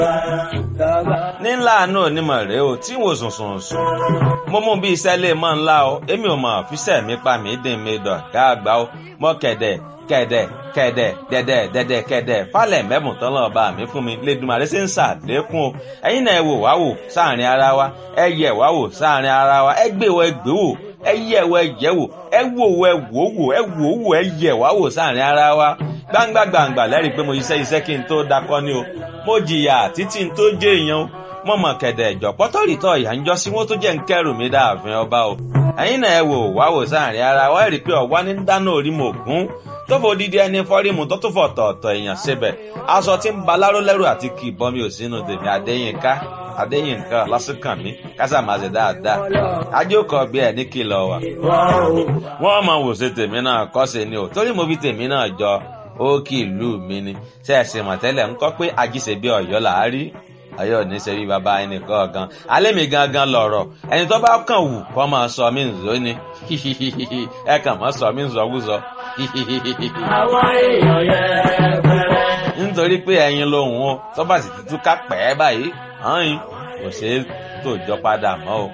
nílà àánú onímọ̀ rèé o tí wò sùn sùn sùn mo mú bí iṣẹ́ lè mọ́ ńlá o èmi ò mọ̀ fíṣẹ́ mi pa mí dín mi dọ̀ ká àgbà o mọ́ kẹ̀dẹ̀ kẹ̀dẹ̀ kẹ̀dẹ̀ dẹ̀dẹ̀ dẹ̀dẹ̀ kẹ̀dẹ̀ falẹ̀ mẹ́bùn tán lọ́ọ́ bá mi fún mi lẹ́dùnmarè ṣe ń ṣàlékún o ẹ̀yin náà ẹ wò wá wò sáàrin ara wa ẹ yẹ̀ wá wò sáàrin ara wa ẹ gbé wọ ẹ gbé wò ẹ yẹ̀ wọ ẹ yẹ̀ wò ẹ wò wọ ẹ wò wò ẹ wò wò ẹ yẹ̀ wá wò sáàrin ara wa gbangba gbangba lẹ́rìí pé mo iṣẹ́ iṣẹ́ kí n tó dakọ́ ni o mo jìyà títí n tó jẹ́ èèyàn o mo mọ̀ kẹ̀dẹ̀ ìjọ pọ́tọ́rìtọ́ ìyá ń jọ sí wọ́n tó jẹ́ ń kẹ́rù mi dáàfin ọba o ẹ̀yin náà ẹ wò wá wò sáàrin ara wa ẹ rí i pé ọ̀wá ní dáná orí mo gún tó fò dídí ẹni fọ́rímù tó tún fọ̀ tọ̀ọ̀tọ̀ èèyàn síbẹ̀ aṣọ tí ń ba láró lẹ́rù àti kì í bọ́ mi ò sínú tèmi adéyínká adéyínká lásìkàn mi kásà máa ṣe dáadáa ajókòó bí ẹ ní kìlọ̀ wà. wọ́n mọ̀ wò ṣe tèmi náà kọ́ ṣe ni o torí mo fi tèmi náà jọ ó kì í lù mí ni ṣe é ṣe mọ̀tẹ́lẹ̀ ń kọ́ pé ajíṣe bí ọ̀yọ́ là á rí ọ̀yọ́ ní ṣe bí baba ẹnì kọ̀ọ̀kan alẹ́ mi gangan lọ̀rọ̀ ẹni tó bá kàn wù kọ́ máa sọ mí nzó ni ẹ kàn máa sọ mí nzọ́wúzọ́ àwọn èèyàn yẹpẹrẹ. nítorí pé ẹyin lòun o tó bá sì ti túká pẹ́ báyìí hàn yín kò ṣeé tòjọ́ padà mọ́ o.